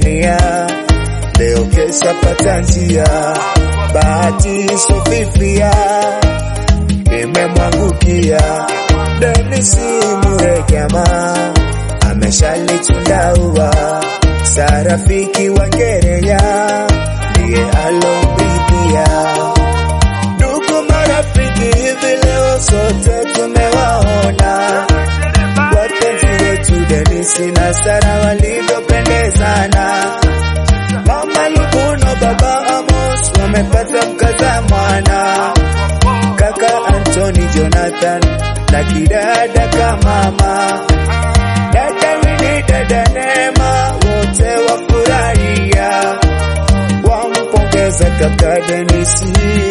nia, leo kesha pata njia, bahati sofifia imemwangukia Denisi Muregama ameshalichunda ua, Sarafiki wa Ngereya ndiye alomridhia. Ndugu marafiki, hivi leo sote tumewaona wapenzi wetu Denisi na Sara walivyopendezana. Mama Lubuno, baba Amos wamepata mkaza mwana, kaka Anthony Jonathan na kidada kamama, dada Wini, dada Neema, wote wafurahia, wampongeza kaka Denisi.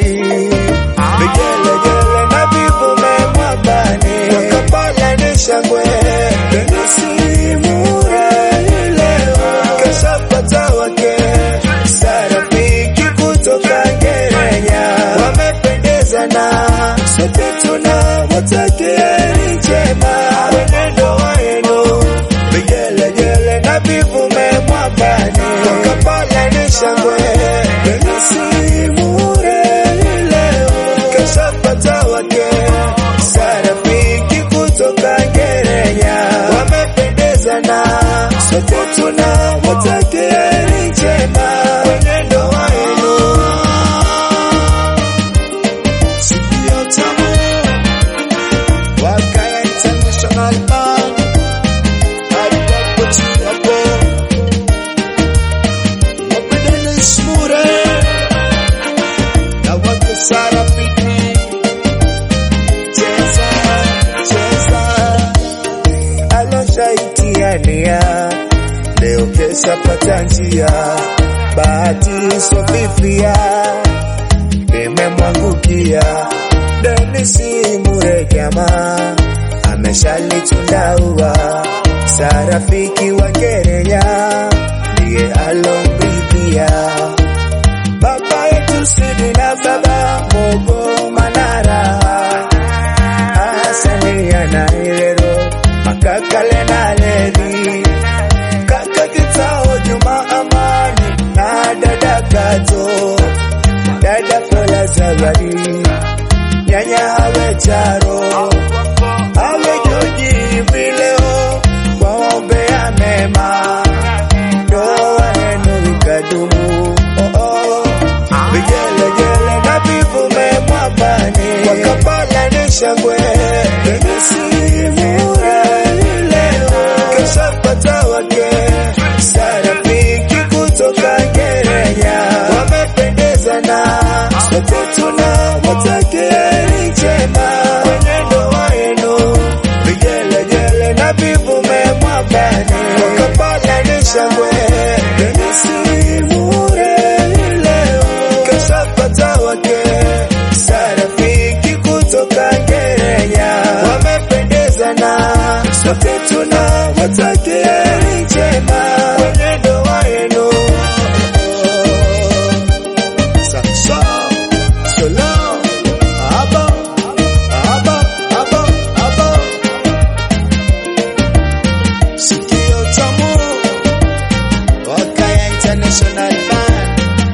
Vigelegele na vivume mwambani, wakapala ni shangwe. Denisi Murali leo kashapata wake, Sarafiki kutoka Ngerenya wamependezana, sote tunawatakia heri njema kwenye ndoa yenu. Vigelegele na vivume mwambani, wakapala ni shangwe. Denisi Murali leo kashapata wake, Sarafiki kutoka Ngerenya wamependezana, sote tunawatakia heri njema kwenye ndoa yenu. Sikio tamu Wakaya International Bank Alipo Chiapo Wapendele Smure Na wake Sara Piki Cheza, cheza Aloshaitiania Leo kesha pata njia Bahati sofifia imemwangukia Denisi Muregama ameshalichunda ua, Sarafiki wa Ngereya ndiye alomridhia. Baba yetu Sidi na baba Mogo Manara, Hasania na Irero, makakale na Levi, kaka Kitao Juma Amani na dada Kato dada Fola Zawadi, nyanya hawe Charo, hawe Joji vileo, waombea mema, ndoa yenu ikadumu. Oh, oh. Vigelegele na vivume mwambani, wakapala ni shangwe. Denisi Murali leo kashapata wake, Sarafiki kutoka Ngerenya wamependezana, sote tunawatakia heri njema kwenye ndoa yenu. Vigelegele na vivume mwambani, wakapala ni shangwe. Denisi Murali leo kashapata wake, Sarafiki kutoka Ngerenya wamependezana, sote tunawatakia heri njema kwenye ndoa yenu. Sakso, solo, abo, abo, abo, abo. Sikio tamu, Wakaya International Band.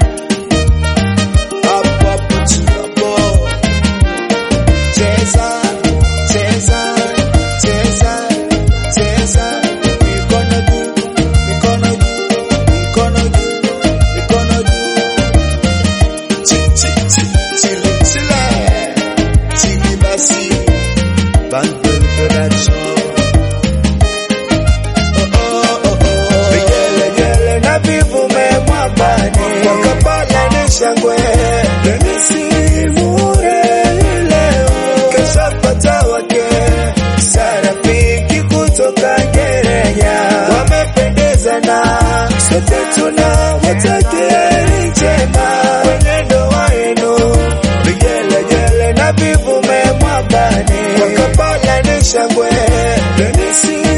Hapo hapo tu hapo. Cheza, cheza, cheza, cheza. Mikono juu, mikono juu, mikono juu, mikono juu. Chi, chi, chi, chile, chile. Chili basi. Bundle production. Vigelegele na vivume mwambani, wakapala ni shangwe. Denisi Murali leo kashapata wake, Sarafiki kutoka Ngerenya wamependezana, sote tunawatakia heri njema kwenye ndoa yenu. Vigelegele na vivume mwambani, wakapala ni shangwe. Denisi